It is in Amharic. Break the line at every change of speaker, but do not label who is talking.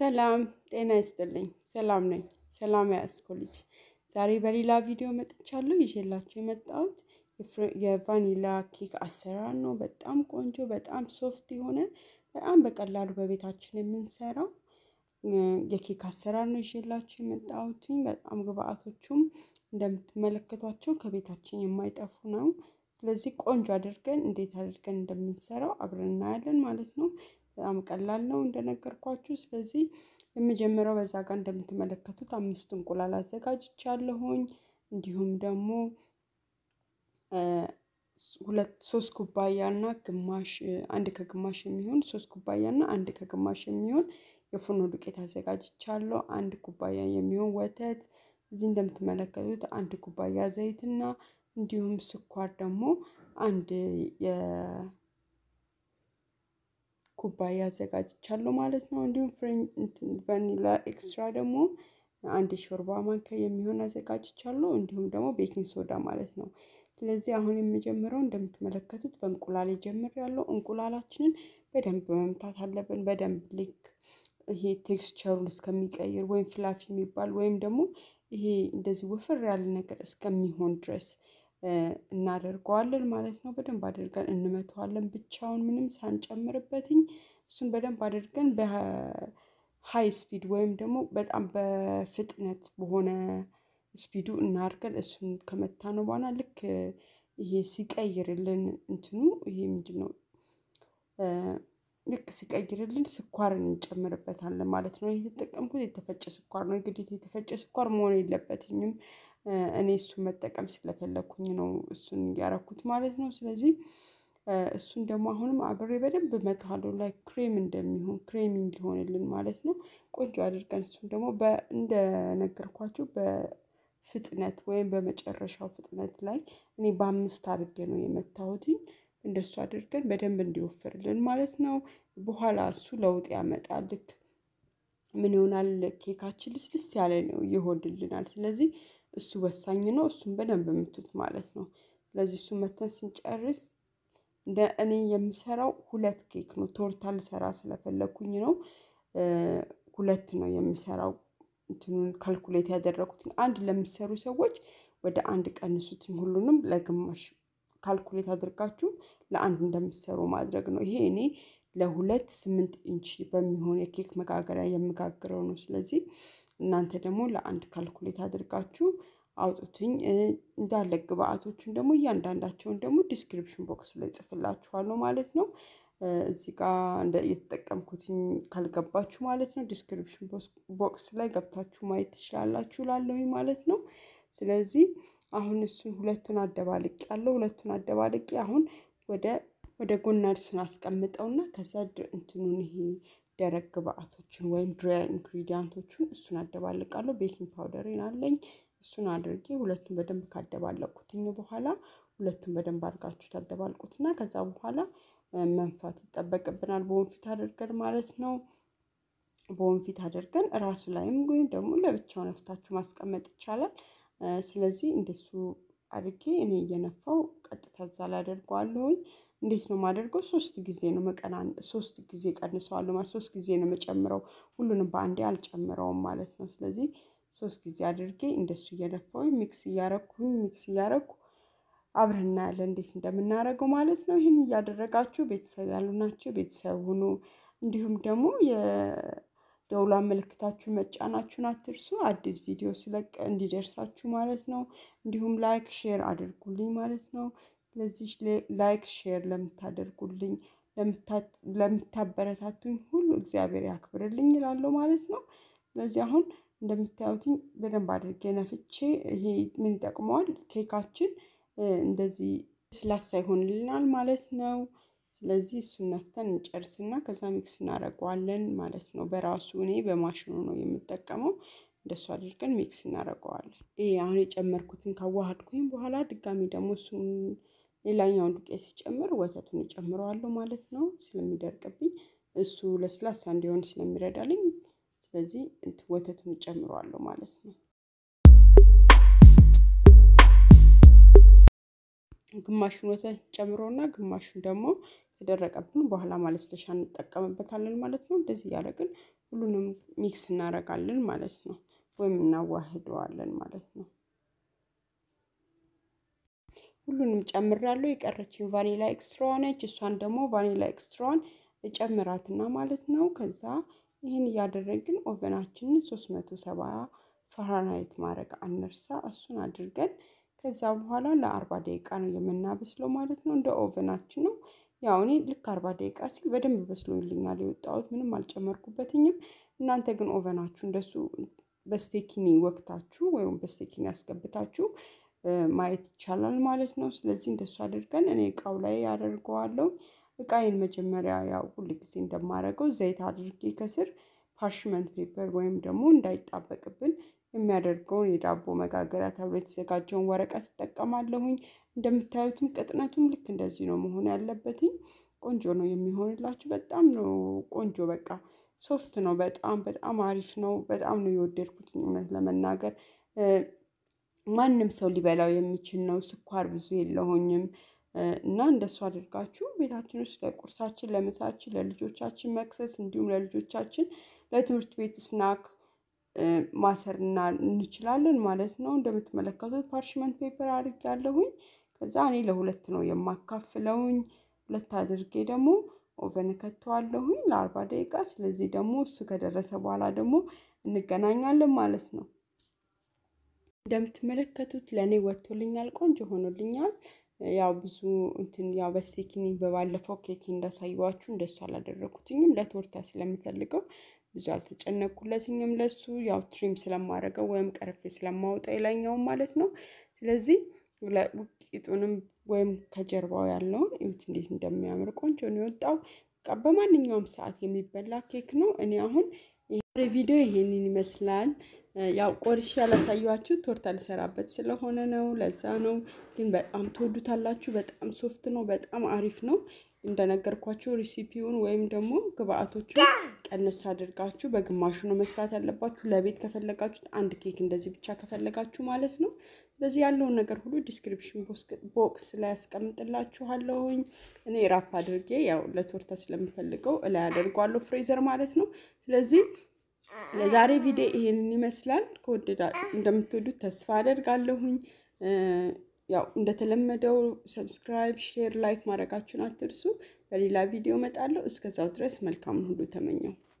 ሰላም ጤና ይስጥልኝ። ሰላም ነኝ። ሰላም ያስኮ ልጅ ዛሬ በሌላ ቪዲዮ መጥቻለሁ። ይዤላችሁ የመጣሁት የቫኒላ ኬክ አሰራር ነው። በጣም ቆንጆ፣ በጣም ሶፍት የሆነ በጣም በቀላሉ በቤታችን የምንሰራው የኬክ አሰራር ነው ይዤላችሁ የመጣሁትኝ። በጣም ግብአቶቹም እንደምትመለከቷቸው ከቤታችን የማይጠፉ ነው። ስለዚህ ቆንጆ አድርገን እንዴት አድርገን እንደምንሰራው አብረን እናያለን ማለት ነው። በጣም ቀላል ነው እንደነገርኳችሁ። ስለዚህ የመጀመሪያው በዛ ጋር እንደምትመለከቱት አምስት እንቁላል አዘጋጅቻለሁኝ። እንዲሁም ደግሞ ሁለት ሶስት ኩባያ እና ግማሽ አንድ ከግማሽ የሚሆን ሶስት ኩባያ እና አንድ ከግማሽ የሚሆን የፉርኖ ዱቄት አዘጋጅቻለሁ። አንድ ኩባያ የሚሆን ወተት እዚህ እንደምትመለከቱት አንድ ኩባያ ዘይትና እንዲሁም ስኳር ደግሞ አንድ የኩባያ አዘጋጅቻለሁ ማለት ነው። እንዲሁም ቫኒላ ኤክስትራ ደግሞ አንድ ሾርባ ማንኪያ የሚሆን አዘጋጅቻለሁ። እንዲሁም ደግሞ ቤኪንግ ሶዳ ማለት ነው። ስለዚህ አሁን የምጀምረው እንደምትመለከቱት በእንቁላል ጀምሬያለሁ። እንቁላላችንን በደንብ መምታት አለብን። በደንብ ልክ ይሄ ቴክስቸሩን እስከሚቀይር ወይም ፍላፊ የሚባል ወይም ደግሞ ይሄ እንደዚህ ውፍር ያለ ነገር እስከሚሆን ድረስ እናደርገዋለን ማለት ነው። በደንብ አድርገን እንመተዋለን ብቻውን ምንም ሳንጨምርበትኝ እሱን በደንብ አድርገን በሃይ ስፒድ ወይም ደግሞ በጣም በፍጥነት በሆነ ስፒዱ እናድርገን እሱን ከመታነው በኋላ ልክ ይሄ ሲቀይርልን እንትኑ ይሄ ምንድነው? ልክ ሲቀይርልን ስኳርን እንጨምርበታለን ማለት ነው። የተጠቀምኩት የተፈጨ ስኳር ነው። የግዴታ የተፈጨ ስኳር መሆን የለበትኝም። እኔ እሱን መጠቀም ስለፈለኩኝ ነው እሱን ያረኩት ማለት ነው። ስለዚህ እሱን ደግሞ አሁንም አብሬ በደንብ እመታዋለሁ ላይ ክሬም እንደሚሆን ክሬሚ እንዲሆንልን ማለት ነው። ቆንጆ አድርገን እሱን ደግሞ እንደነገርኳችሁ በፍጥነት ወይም በመጨረሻው ፍጥነት ላይ እኔ በአምስት አድርጌ ነው የመታሁትኝ። እንደሱ አድርገን በደንብ እንዲወፍርልን ማለት ነው። በኋላ እሱ ለውጥ ያመጣል። ልክ ምን ይሆናል ኬካችን ልስልስ ያለ ነው ይሆንልናል። ስለዚህ እሱ ወሳኝ ነው። እሱን በደንብ ምቱት ማለት ነው። ስለዚህ እሱን መተን ስንጨርስ እንደ እኔ የምሰራው ሁለት ኬክ ነው። ቶርታ ልሰራ ስለፈለኩኝ ነው። ሁለት ነው የምሰራው። እንትኑን ካልኩሌት ያደረኩት አንድ ለሚሰሩ ሰዎች ወደ አንድ ቀንሱትኝ ሁሉንም ለግማሽ ካልኩሌት አድርጋችሁ ለአንድ እንደምትሰሩ ማድረግ ነው። ይሄ እኔ ለሁለት ስምንት ኢንች በሚሆን የኬክ መጋገሪያ የምጋግረው ነው። ስለዚህ እናንተ ደግሞ ለአንድ ካልኩሌት አድርጋችሁ አውጡትኝ። እንዳለ ግብአቶቹን ደግሞ እያንዳንዳቸውን ደግሞ ዲስክሪፕሽን ቦክስ ላይ ጽፍላችኋለሁ ማለት ነው። እዚህ ጋር እንደ የተጠቀምኩትኝ ካልገባችሁ ማለት ነው ዲስክሪፕሽን ቦክስ ላይ ገብታችሁ ማየት ትችላላችሁ እላለሁኝ ማለት ነው። ስለዚህ አሁን እሱን ሁለቱን አደባልቄ ያለው ሁለቱን አደባልቄ አሁን ወደ ወደ ጎና እሱን አስቀምጠውና ከዛ እንትኑን ይሄ ደረቅ ግብአቶችን ወይም ድራይ ኢንግሪዲያንቶቹን እሱን አደባልቃለሁ። ቤኪንግ ፓውደሬን አለኝ እሱን አድርጌ ሁለቱን በደንብ ካደባለቅኩትኝ በኋላ ሁለቱን በደንብ አድርጋችሁ ታደባልቁትና ከዛ በኋላ መንፋት ይጠበቅብናል። በወንፊት አድርገን ማለት ነው። በወንፊት አድርገን እራሱ ላይም ወይም ደግሞ ለብቻው ነፍታችሁ ማስቀመጥ ይቻላል። ስለዚህ እንደሱ አድርጌ እኔ እየነፋው ቀጥታ እዛ ላይ አደርገዋለሁኝ። እንዴት ነው የማደርገው? ሶስት ጊዜ ነው መቀናን ሶስት ጊዜ ቀንሰዋለሁ ማለት ሶስት ጊዜ ነው የምጨምረው። ሁሉንም በአንዴ አልጨምረውም ማለት ነው። ስለዚህ ሶስት ጊዜ አድርጌ እንደሱ እየነፋሁኝ ሚክስ እያረኩኝ ሚክስ እያረኩ አብረን እናያለን እንዴት እንደምናደርገው ማለት ነው። ይህን እያደረጋችሁ ቤተሰብ ያሉ ናቸው ቤተሰብ ሁኑ። እንዲሁም ደግሞ የደውሏን ምልክታችሁ መጫናችሁን አትርሱ። አዲስ ቪዲዮ ስለቅ እንዲደርሳችሁ ማለት ነው። እንዲሁም ላይክ ሼር አድርጉልኝ ማለት ነው። ስለዚህ ላይክ ሼር ለምታደርጉልኝ ለምታበረታቱኝ ሁሉ እግዚአብሔር ያክብርልኝ እላለሁ ማለት ነው። ስለዚህ አሁን እንደምታዩትኝ በደንብ አድርጌ ነፍቼ ይሄ ምን ይጠቅመዋል ኬካችን እንደዚህ ለስላሳ ይሆንልናል ማለት ነው። ስለዚህ እሱን ነፍተን እንጨርስና ከዛ ሚክስ እናደርገዋለን ማለት ነው። በራሱ እኔ በማሽኑ ነው የምጠቀመው። እንደሱ አድርገን ሚክስ እናደርገዋለን። ይሄ አሁን የጨመርኩትን ካዋሃድኩኝ በኋላ ድጋሚ ደግሞ እሱን ሌላኛውን ዱቄት ሲጨምር ወተቱን እጨምረዋለሁ ማለት ነው። ስለሚደርቅብኝ እሱ ለስላሳ እንዲሆን ስለሚረዳልኝ ስለዚህ ወተቱን እጨምረዋለሁ ማለት ነው። ግማሹን ወተት ጨምሮና ግማሹን ደግሞ ከደረቀብን በኋላ ማለስለሻ እንጠቀምበታለን ማለት ነው። እንደዚህ እያደረግን ሁሉንም ሚክስ እናደርጋለን ማለት ነው፣ ወይም እናዋህደዋለን ማለት ነው። ሁሉንም ጨምራለሁ። የቀረችኝ ቫኒላ ኤክስትራ ነች። እሷን ደግሞ ቫኒላ ኤክስትራዋን እጨምራትና ማለት ነው። ከዛ ይህን እያደረግን ኦቨናችንን ሶስት መቶ ሰባ ፋራናይት ማድረግ አንርሳ። እሱን አድርገን ከዛ በኋላ ለአርባ ደቂቃ ነው የምናበስለው ማለት ነው። እንደ ኦቨናችን ነው። ያው እኔ ልክ አርባ ደቂቃ ሲል በደንብ በስሎልኛል የወጣሁት ምንም አልጨመርኩበትኝም። እናንተ ግን ኦቨናችሁ እንደሱ በስቴኪኒ ወቅታችሁ ወይም በስቴኪኒ ያስገብታችሁ ማየት ይቻላል ማለት ነው። ስለዚህ እንደሱ አድርገን እኔ እቃው ላይ ያደርገዋለሁ። እቃዬን መጀመሪያ ያው ሁል ጊዜ እንደማደርገው ዘይት አድርጌ ከስር ፓርሽመንት ፔፐር ወይም ደግሞ እንዳይጣበቅብን የሚያደርገውን የዳቦ መጋገሪያ ተብሎ የተዘጋጀውን ወረቀት እጠቀማለሁኝ። እንደምታዩትም ቅጥነቱም ልክ እንደዚህ ነው መሆን ያለበትኝ። ቆንጆ ነው የሚሆንላችሁ። በጣም ነው ቆንጆ በቃ ሶፍት ነው። በጣም በጣም አሪፍ ነው። በጣም ነው የወደድኩት እውነት ለመናገር ማንም ሰው ሊበላው የሚችል ነው። ስኳር ብዙ የለውኝም እና እንደሱ አድርጋችሁ ቤታችን ውስጥ ለቁርሳችን፣ ለምሳችን፣ ለልጆቻችን መክሰስ እንዲሁም ለልጆቻችን ለትምህርት ቤት ስናክ ማሰርና እንችላለን ማለት ነው። እንደምትመለከቱት ፓርሽመንት ፔፐር አድርጌያለሁኝ። ከዛ እኔ ለሁለት ነው የማካፍለውኝ። ሁለት አድርጌ ደግሞ ኦቨን ከተዋለሁኝ ለአርባ ደቂቃ። ስለዚህ ደግሞ እሱ ከደረሰ በኋላ ደግሞ እንገናኛለን ማለት ነው። እንደምትመለከቱት ለእኔ ወጥቶልኛል፣ ቆንጆ ሆኖልኛል። ያው ብዙ እንትን ያው በስቴኪኒ በባለፈው ኬክ እንዳሳየዋችሁ እንደሱ አላደረኩትኝም ለቶርታ ስለምፈልገው ብዙ አልተጨነቅኩለትኝም። ለሱ ያው ትሪም ስለማደርገው ወይም ቀረፌ ስለማወጣ የላኛውን ማለት ነው። ስለዚህ ውቂጡንም ወይም ከጀርባው ያለውን እዩት እንዴት እንደሚያምር ቆንጆ ነው የወጣው። በቃ በማንኛውም ሰዓት የሚበላ ኬክ ነው። እኔ አሁን ይሄ ቪዲዮ ይሄንን ይመስላል። ያው ቆርሼ ያላሳየኋችሁ ቶርታ ልሰራበት ስለሆነ ነው። ለዛ ነው። ግን በጣም ትወዱታላችሁ። በጣም ሶፍት ነው። በጣም አሪፍ ነው። እንደነገርኳችሁ ሪሲፒውን ወይም ደግሞ ግብአቶቹን ቀነስ አድርጋችሁ በግማሹ ነው መስራት ያለባችሁ። ለቤት ከፈለጋችሁት አንድ ኬክ እንደዚህ ብቻ ከፈለጋችሁ ማለት ነው። ስለዚህ ያለውን ነገር ሁሉ ዲስክሪፕሽን ቦክስ ላይ ያስቀምጥላችኋለሁኝ። እኔ ራፕ አድርጌ ያው ለቶርታ ስለምፈልገው እላይ አደርጓለሁ ፍሬዘር ማለት ነው። ስለዚህ ለዛሬ ቪዲዮ ይሄንን ይመስላል። ከወደዳ እንደምትወዱት ተስፋ አደርጋለሁኝ። ያው እንደተለመደው ሰብስክራይብ፣ ሼር፣ ላይክ ማድረጋችሁን አትርሱ። በሌላ ቪዲዮ እመጣለሁ። እስከዛው ድረስ መልካም ሁሉ ተመኘው።